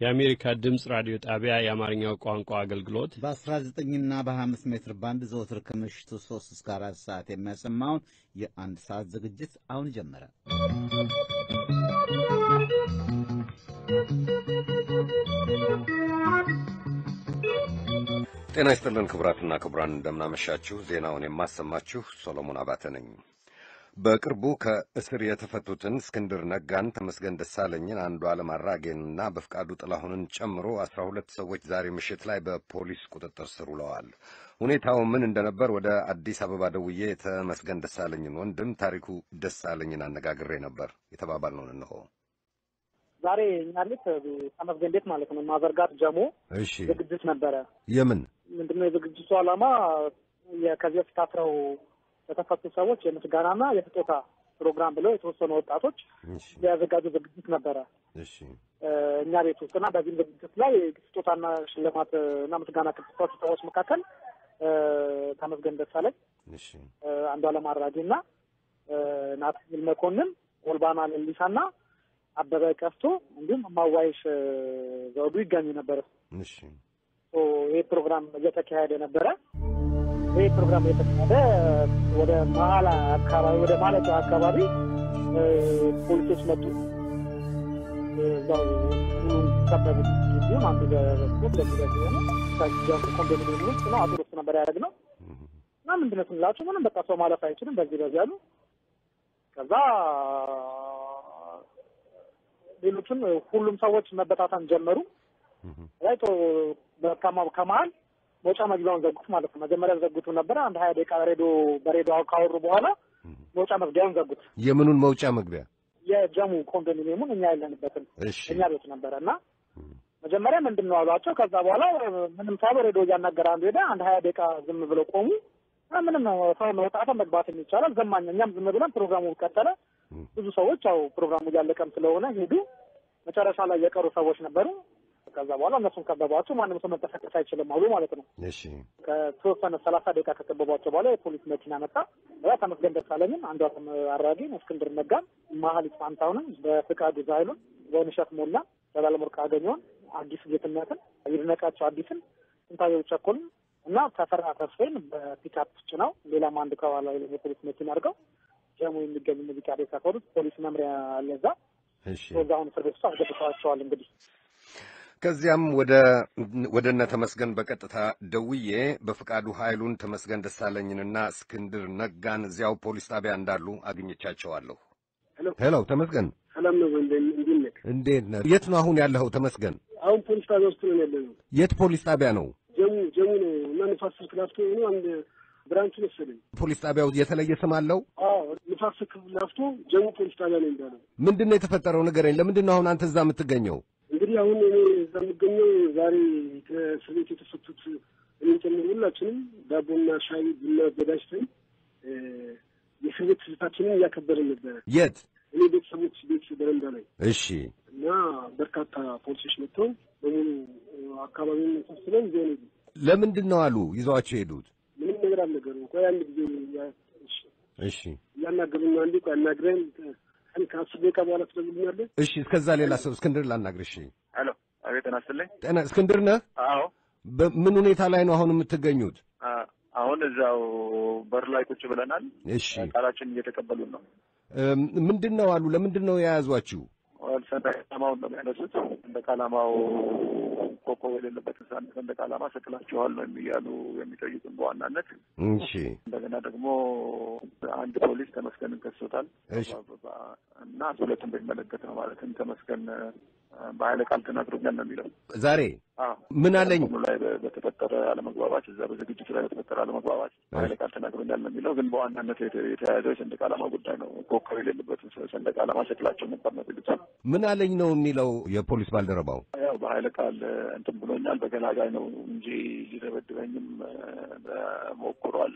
የአሜሪካ ድምፅ ራዲዮ ጣቢያ የአማርኛው ቋንቋ አገልግሎት በ19ና በ25 ሜትር ባንድ ዘወትር ከምሽቱ 3 እስከ 4 ሰዓት የሚያሰማውን የአንድ ሰዓት ዝግጅት አሁን ጀመረ። ጤና ይስጥልን ክቡራትና ክቡራን፣ እንደምናመሻችሁ። ዜናውን የማሰማችሁ ሶሎሞን አባተ ነኝ። በቅርቡ ከእስር የተፈቱትን እስክንድር ነጋን፣ ተመስገን ደሳለኝን፣ አንዱዓለም አራጌንና በፍቃዱ ጥላሁንን ጨምሮ አስራ ሁለት ሰዎች ዛሬ ምሽት ላይ በፖሊስ ቁጥጥር ስር ውለዋል። ሁኔታው ምን እንደነበር ወደ አዲስ አበባ ደውዬ የተመስገን ደሳለኝን ወንድም ታሪኩ ደሳለኝን አነጋግሬ ነበር። የተባባልነውን እንሆ። ዛሬ እኛ ቤት ተመስገን ቤት ማለት ነው ማዘርጋት ጀሞ እሺ፣ ዝግጅት ነበረ። የምን ምንድነው የዝግጅቱ ዓላማ? ከዚህ በፊት ታስረው ለተፈቱ ሰዎች የምስጋናና የስጦታ ፕሮግራም ብለው የተወሰኑ ወጣቶች እሺ፣ ያዘጋጁ ዝግጅት ነበረ እሺ፣ እኛ ቤት ውስጥ እና በዚህም ዝግጅት ላይ ስጦታና ሽልማት እና ምስጋና ከተሰጡ ሰዎች መካከል ተመስገን ደሳለኝ፣ እሺ፣ አንዱዓለም አራጌ እና ናትናኤል መኮንን፣ ጎልባና ሌሊሳና አበበ ቀስቶ እንዲሁም ማዋይሽ ዘውዱ ይገኙ ነበረ። እሺ፣ ይህ ፕሮግራም እየተካሄደ ነበረ። ይህ ፕሮግራም እየተካሄደ ወደ መሀል አካባቢ ወደ ማለጫ አካባቢ ፖሊሶች መጡ። እዛው ከበቡ ጊዜም አንዱ በበኩል ለሚደግ የሆነ ከጃም ኮንዶሚኒየም ውስጥ ነው አቶ ውስጥ ነበር ያደረግነው እና ምንድነው ስንላቸው ምንም በቃ ሰው ማለፍ አይችልም በዚህ በዚህ አሉ። ከዛ ሌሎችም ሁሉም ሰዎች መበታተን ጀመሩ። ላይ ከመሀል መውጫ መግቢያውን ዘጉት ማለት ነው። መጀመሪያ ዘጉቱ ነበረ። አንድ ሀያ ደቂቃ ሬዲዮ በሬዲዮ ካወሩ በኋላ መውጫ መግቢያውን ዘጉት። የምኑን መውጫ መግቢያ? የጀሙ ኮንዶሚኒየሙን እኛ ያለንበትን እሺ፣ እኛ ቤት ነበረ እና መጀመሪያ ምንድን ነው አሏቸው። ከዛ በኋላ ምንም ሳይሉ ሬዲዮ እያናገረ አንዱ ሄደ። አንድ ሀያ ደቂቃ ዝም ብለው ቆሙ። ምንም ሰው መውጣት መግባት ይቻላል ዘማኝ። እኛም ዝም ብለን ፕሮግራሙ ቀጠለ። ብዙ ሰዎች ያው ፕሮግራሙ እያለቀም ስለሆነ ሄዱ። መጨረሻ ላይ የቀሩ ሰዎች ነበሩ። ከዛ በኋላ እነሱን ከበቧቸው። ማንም ሰው መንቀሳቀስ አይችልም አሉ ማለት ነው። እሺ፣ ከተወሰነ ሰላሳ ደቂቃ ከከበቧቸው በኋላ የፖሊስ መኪና መጣ። ያ ተመስገን ደሳለኝን፣ አንዱዓለም አራጌን፣ እስክንድር ነጋን፣ መሀሊት ፋንታሁንን፣ በፍቃዱ ዛይሉን፣ ወይንሸት ሞላ፣ ዘላለም ወርቅ አገኘውን፣ አዲስ ጌትነትን፣ ይድነቃቸው አዲስን፣ ስንታየው ቸኮልን እና ተፈራ ተስፋዬን በፒክአፕ ጭነው ሌላም አንድ ከኋላ የፖሊስ መኪና አድርገው ጀሙ የሚገኙ ሙዚቃ ቤት ያፈሩት ፖሊስ መምሪያ አለዛ እሺ። በዛሁን እስር ቤት ውስጥ አስገብተዋቸዋል። እንግዲህ ከዚያም ወደ ወደ እነ ተመስገን በቀጥታ ደውዬ በፍቃዱ ኃይሉን ተመስገን ደሳለኝንና እስክንድር ነጋን እዚያው ፖሊስ ጣቢያ እንዳሉ አግኝቻቸዋለሁ። ሄሎ ሄሎ ተመስገን፣ ሰላም ነው ወንድ እንዴት ነህ? እንዴት ነህ? የት ነው አሁን ያለኸው ተመስገን? አሁን ፖሊስ ጣቢያ ውስጥ ነው ያለ ነው። የት ፖሊስ ጣቢያ ነው? ጀሙ ጀሙ ነው እና ንፋስ ስልክ ላፍቶ ነው አንድ ብራንቹ መሰለኝ። ፖሊስ ጣቢያው የተለየ ስም አለው? አዎ ንፋስ ስልክ ላፍቶ ጀሙ ፖሊስ ጣቢያ ነው የሚባለው። ምንድን ነው የተፈጠረው ንገረኝ። ለምንድን ነው አሁን አንተ እዛ የምትገኘው? እንግዲህ አሁን እኔ እዛ የምገኘው ዛሬ ከእስር ቤት የተፈቱት እኔን ጨምሮ ሁላችንም ዳቦና ሻይ ቡና አዘጋጅተን እ የእስር ቤት ትዝታችንን እያከበርን ነበረ። የት? እኔ ቤተሰቦች ቤት በረንዳ ላይ እሺ እና በርካታ ፖሊሶች መጥተው በሙሉ አካባቢውን ሰብስበን ይዘውን ሄዱ። ለምንድን ነው አሉ ይዘዋቸው የሄዱት? ምንም ነገር አልነገሩም። ቆይ አንድ ጊዜ ያ- እሺ፣ እሺ እያናገሩኝ ነው። አንዴ ቆይ አናግረን ከ- ከአስር ደቂቃ በኋላ ትደውልልኛለህ። እሺ። እስከዛ ሌላ ሰው እስክንድር ላናግር። እሺ ሄሎ፣ አቤት ጤና ይስጥልኝ። ጤና እስክንድር ነህ? አዎ፣ በምን ሁኔታ ላይ ነው አሁን የምትገኙት? አ- አሁን እዛው በር ላይ ቁጭ ብለናል። እሺ ቃላችን እየተቀበሉን ነው። እም፣ ምንድን ነው አሉ? ለምንድን ነው የያዟችሁ? ወል ሰንደቅ ዓላማውን ነው የሚያነሱት። ሰንደቅ ዓላማው ኮከብ የሌለበትን ሰንደቅ ሰንደቅ ዓላማ ሰቅላችኋል ነው እያሉ የሚጠይቁን በዋናነት። እሺ እንደገና ደግሞ አንድ ፖሊስ ተመስገንን ከሶታል እሺ። እና ሁለቱም በሚመለከት ነው ማለትም ተመስገን በኃይለ ቃል ተናግሮኛል ነው የሚለው። ዛሬ አዎ ምን አለኝ? ሁሉ ላይ በ- በተፈጠረ አለመግባባት እዛ በዝግጅቱ ላይ በተፈጠረ አለመግባባት ኃይለ ቃል ተናግሮኛል ነው የሚለው። ግን በዋናነት የተ- የተያያዘው የሰንደቅ ዓላማ ጉዳይ ነው። ኮከብ የሌለበትን ሰ- ሰንደቅ ዓላማ ሰቅላቸው ነበር ነው የሚሉት። ምን አለኝ ነው የሚለው የፖሊስ ባልደረባው። ያው በኃይለ ቃል እንትን ብሎኛል፣ በገላጋይ ነው እንጂ ሊደበድበኝም እ፣ ሞክሯል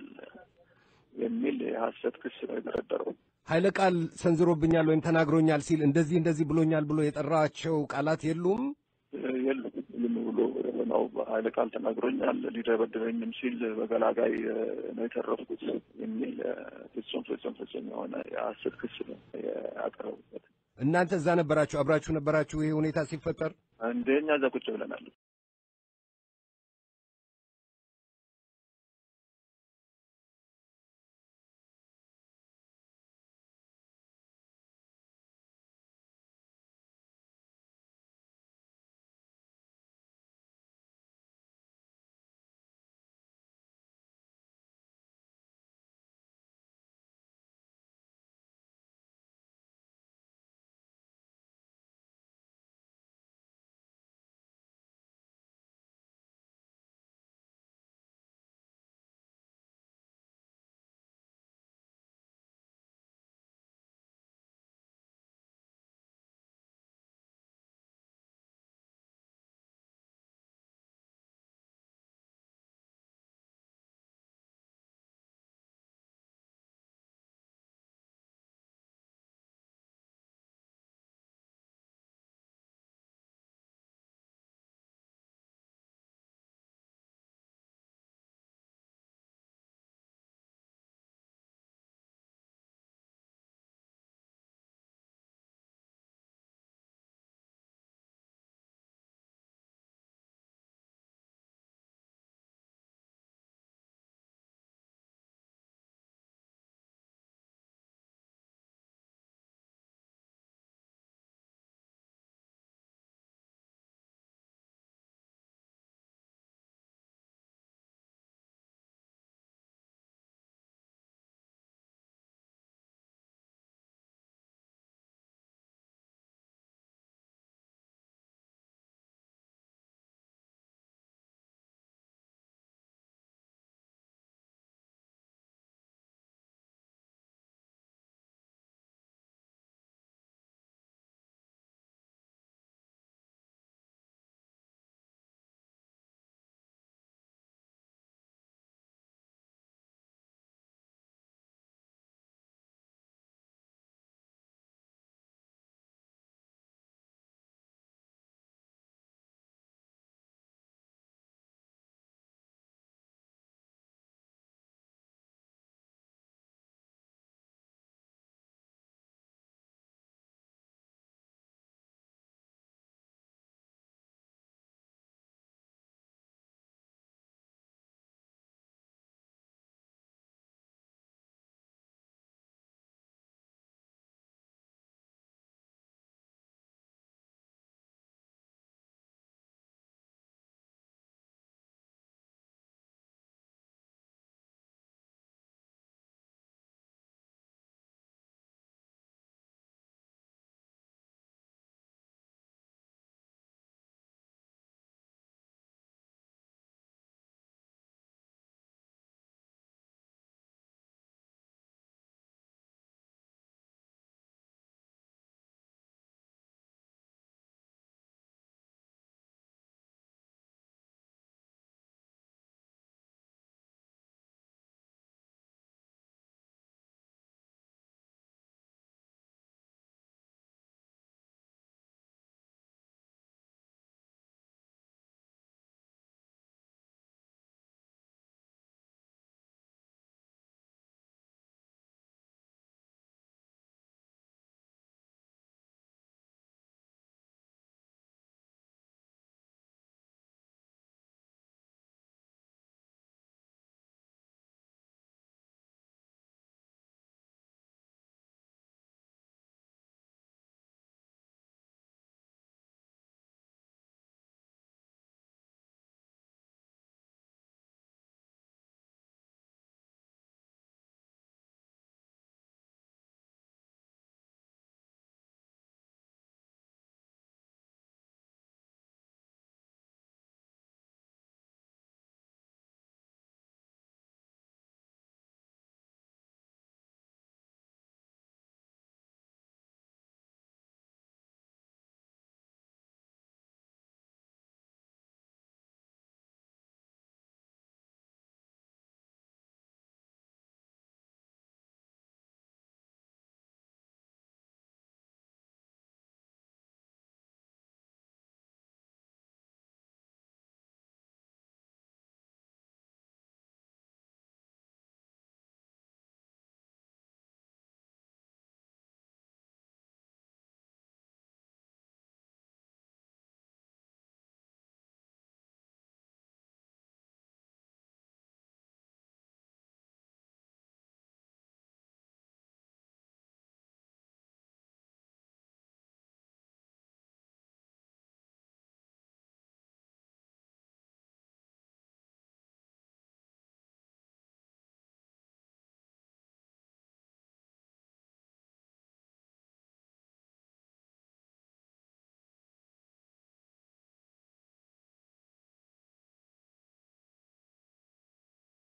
የሚል የሀሰት ክስ ነው የደረደረው። ኃይለ ቃል ሰንዝሮብኛል ወይም ተናግሮኛል ሲል እንደዚህ እንደዚህ ብሎኛል ብሎ የጠራቸው ቃላት የሉም። የሉም ዝም ብሎ ነው በኃይለ ቃል ተናግሮኛል ሊደበድበኝም ሲል በገላጋይ እ፣ ነው የተረፍኩት የሚል እ፣ ፍጹም ፍጹም ፍጹም የሆነ የሀሰት ክስ ነው ያቀረቡበት። እናንተ እዛ ነበራችሁ፣ አብራችሁ ነበራችሁ ይሄ ሁኔታ ሲፈጠር? እንደ እኛ እዛ ቁጭ ብለናል።